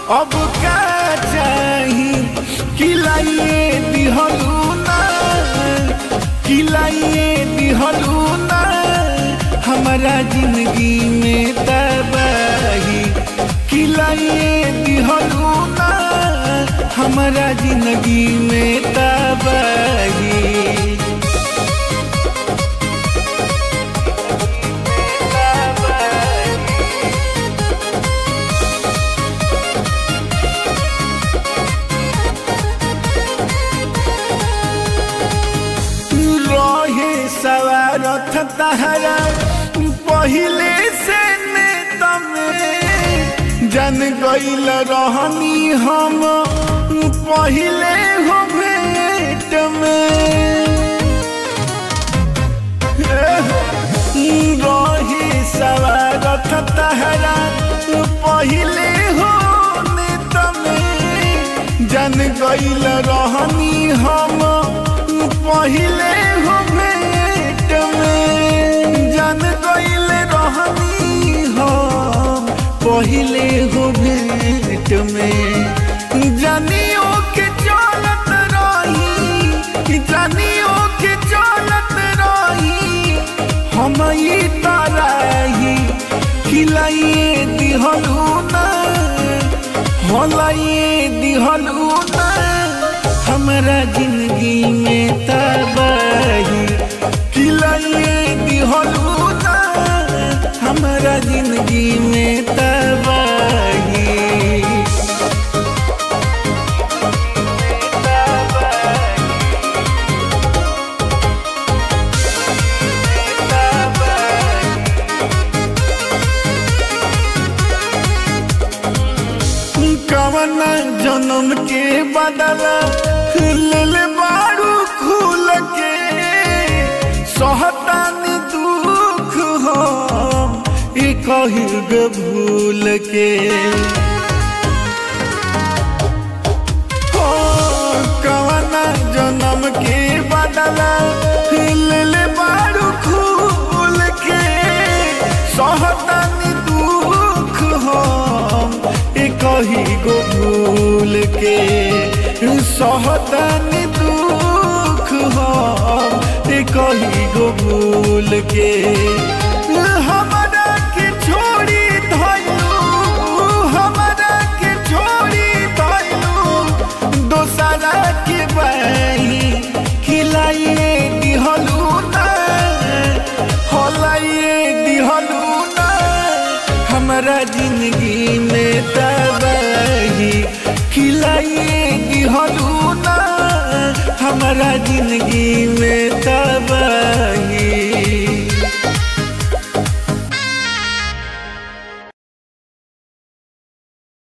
अब का चाही खिलाइए दिहलू ना खिलाइए दिहलू ना हमारा जिंदगी में तबाही खिलाइए दिहलू ना हमारा जिंदगी में तबाही रहे सवारथ तहरा पहिले से नेता में जन गईल रहनी हम पहिले हो भेंट में रहे सवारथ तहरा पहिले हो नेता में जन गईल रहनी हम पहिले हो भेंट में जन गईल रहनी हम पहिले हो भेंट में जानियो के चलत रही जानियो के चलत रही हम ई तरही खिलाइए दिहलू ना हलाइए दिहलू ना हमारा जिंदगी में तबाही खिलाइए दिहलू ना हमारा जिंदगी में तबाही कवन जन्म के बदला लेल बारू खुल के सहतानी दुख हम ई कहिग भूल के हो कवन जन्म के बदला लेल बारू खुल के सहतानी दुख हम ई कही गो भूल के सहतानी दुख हम ई कही गो भूल के हमरा के छोड़ी धैलू हमरा के छोड़ी धैलू दोसरा के बही खिलाइए दिहलू ना हलाइए दिहलू ना हमारा जिंदगी में तबाही खिलाइए दिहलू ना हमारा जिंदगी में तबाही